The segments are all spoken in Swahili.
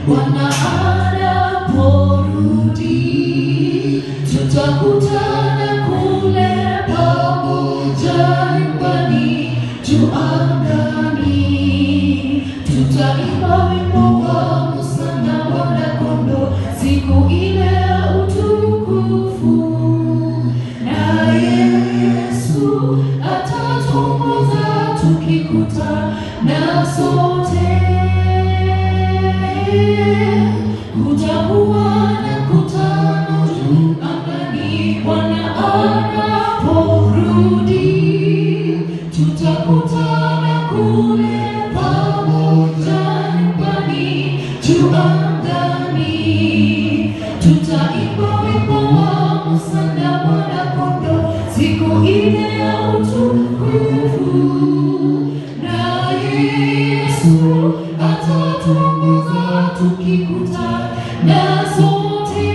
Bwana anaporudi, tutakutana kule pamoja nyumbani juu angani. Tutaimba wimbo wa Musa na Mwana-Kondoo siku ile ya utukufu. Naye Yesu atatuongoza tukikutana sote. Kutakuwa na mkutano juu angani, Bwana anaporudi. Tutakutana kule pamoja nyumbani juu angani. Tutaimba wimbo wa Musa na Mwana-Kondoo siku ile ya utukufu. Naye Yesu atatuongoza tukikutana sote.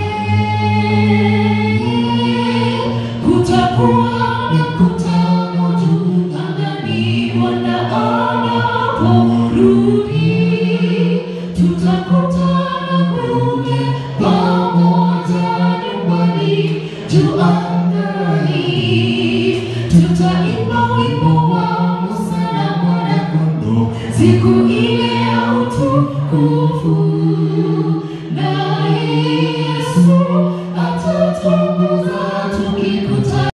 Kutakuwa na mkutano juu angani, Bwana anaporudi. Tutakutana kule pamoja nyumbani juu angani. Tutaimba wimbo wa Musa na Mwana-Kondoo siku ile ya utukufu.